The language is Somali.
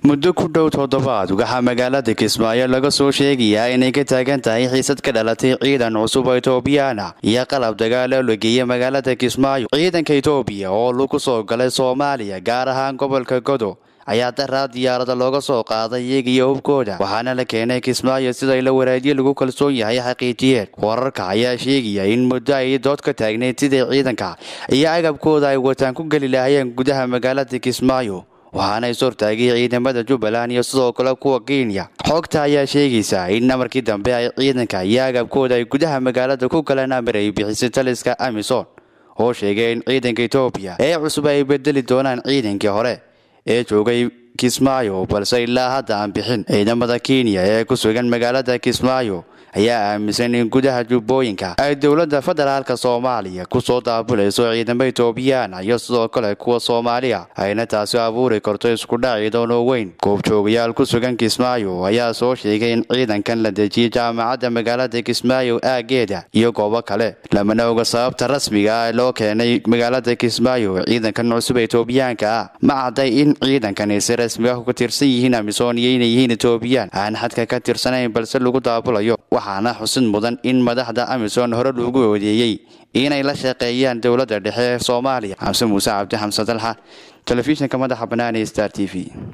muddo ku dhow toddobaad waxaa magaalada kismaayo laga soo sheegayaa inay ka taagan tahay xiisad ka dhalatay ciidan cusub oo etoobiyana iyo qalab dagaalo la geeyay magaalada kismaayo ciidanka etoobiya oo lagu soo galay soomaaliya gaar ahaan gobolka godo ayaa daraa diyaarada looga soo qaaday iyaga iyo hubkooda waxaana la keenay kismaayo sida la waraadiye lagu kalsoon yahay xaqiijiyeen wararka ayaa sheegaya in muddo ay dood ka taagneyd sidai ciidanka iyo agabkooda ay wataan ku geli lahaayeen gudaha magaalada kismaayo waxaana is hortaagay ciidamada jubbaland iyo sidoo kale kuwa kenya xogta ayaa sheegaysa in markii dambe ay ciidanka iyo agabkooda ay gudaha magaalada ku galeen amar ay bixisay taliska amison oo sheegay in ciidanka etoobiya ee cusub ay bedeli doonaan ciidankii hore ee joogay kismaayo balse ilaa hadda aan bixin ciidamada kenya ee ku sugan magaalada kismaayo ayaa aaminsan in gudaha jubbooyinka ay dowladda federaalka soomaaliya kusoo daabulayso ciidamo etoobiyana iyo sidoo kale kuwa soomaaliya ayna taasi abuuri karto iskudhac ciidan oo weyn goobjoogayaal ku sugan kismaayo ayaa soo sheegay in ciidankan la dejiyay jaamacadda magaalada kismaayo aageeda iyo goobo kale lamana oga sababta rasmiga ah loo keenay magaalada kismaayo ciidankan cusub etoobiyaanka ah ma cadday in ciidankani si rasmi ah ka tirsan yihiin amisoon iyo inay yihiin etoobiyaan aan xadka ka tirsanayn balse lagu daabulayo waxaana xusid mudan in madaxda amisom hore loogu odeeyey inay la shaqeeyaan dowladda dhexe ee soomaaliya xamse muuse cabdi xamse dalxa telefishinka madaxa bannaan ee star t v